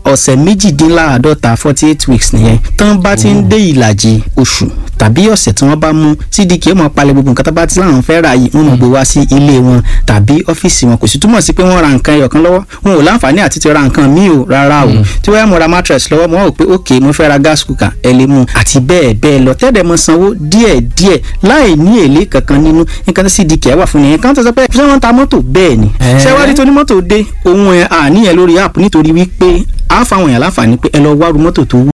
ọ̀sẹ̀ méjìdínláàádọ́ta forty eight weeks nìyẹn tán bá ti ń dé ìlàjì oṣù tàbí ọ̀sẹ̀ tí wọ́n bá mú cdk mọ̀ palẹ̀ gbogbo nǹkan tó bá ti láwọn fẹ́ rà yìí wọ́n mọ̀ gbé wá sí ilé wọn tàbí ọ́fíìsì wọn kò sì túmọ̀ sí pé wọ́n ra nǹkan ẹyọ̀kan lọ́wọ́ wọn ò láǹfààní àti ti ra nǹkan míì o rárá o tí wọ́n yà mo ra mattress lọ́wọ́ mo rò pé ok mo fẹ́ ra gas cooker ẹ lè mú àti bẹ́ẹ̀ bẹ́ẹ̀ lọ tẹ́lẹ̀ mọ sanwó díẹ̀ díẹ̀ láì ní èlé kankan nínú nǹkan tí cdk wà fún nìyẹn kan tó sọ pé ṣé wọ́n ta mọ́tò bẹ́ẹ̀ ni ṣé wá rí tó ní mọ́tò dé ohun ẹ̀ àníyàn lórí app nítorí wípé a fáwọn èèyàn láǹfààní pé ẹ lọ wá ru mọ́tò tó wù